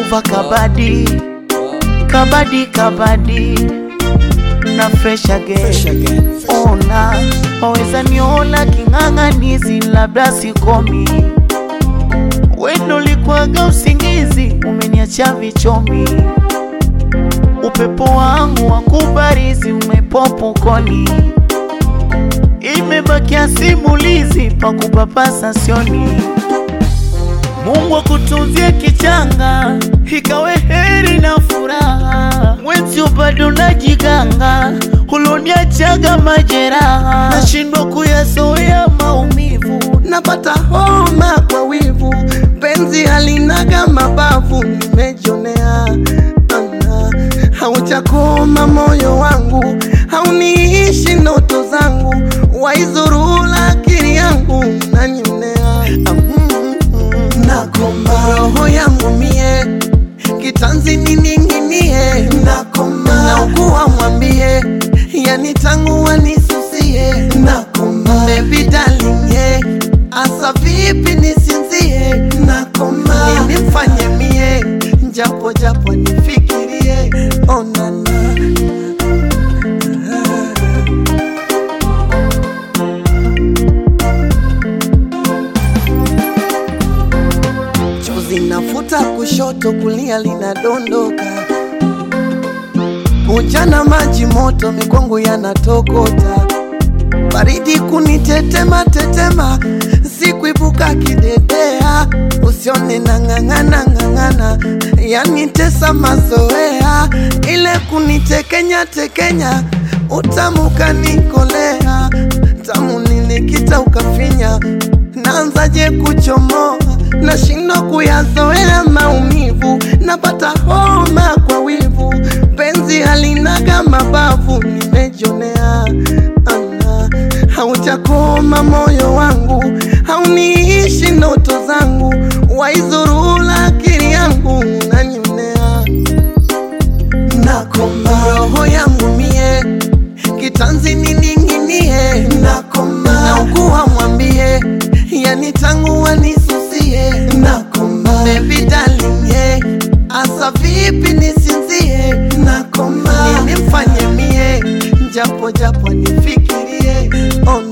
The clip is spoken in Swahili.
Luva kabadi kabadi kabadi na fresh again. Ona waweza niola king'ang'anizi, labda sikomi. Wendo likwaga usingizi, umeniacha vichomi. Upepo wangu wa kubarizi umepopukoni, imebakia simulizi pa kupapasa sioni. Mungu akutunzie kichanga, ikawe heri na furaha. Mwenzio bado najiganga, uloniachaga majeraha, nashindwa kuyazoea maumivu. napata homa kwa wivu, penzi halinaga mabavu, nimejionea ana haujakoma moyo wangu, hauniishi ndoto zangu, waizurula akili yangu, nanionea nakoma roho yangu mie kitanzi nining'inie, nakoma naukuwa mwambie, yani tangu wanisusie, nakoma baby darling, yeah. asa vipi nisinzie, nakoma nini mfanye mie, japo japo nifikirie, onana chozi nafuta kushoto, kulia linadondoka, ujana maji moto, mikongo yanatokota, baridi kunitetema tetema, sikuibuka kidedea, usione na ng'ang'ana ng'ang'ana, yanitesa mazoea, ile kunitekenya tekenya, utamu kanikolea, tamu nilikita ukafinya, naanzaje kuchomoa, nashindwa kuyazoea maumivu, napata homa kwa wivu, penzi halinaga mabavu, nimejionea ana haujakoma moyo wangu, hauniishi ndoto zangu, waizurula akili yangu, nanionea nakoma roho yangu mie kitanzi nining'inie, nakoma naukuwa mwambie, yani tangu wanisusie, nakoma baby darling, yeah. asa vipi nisinzie, nakoma nini mfanye mie, japo japo nifikirie, oh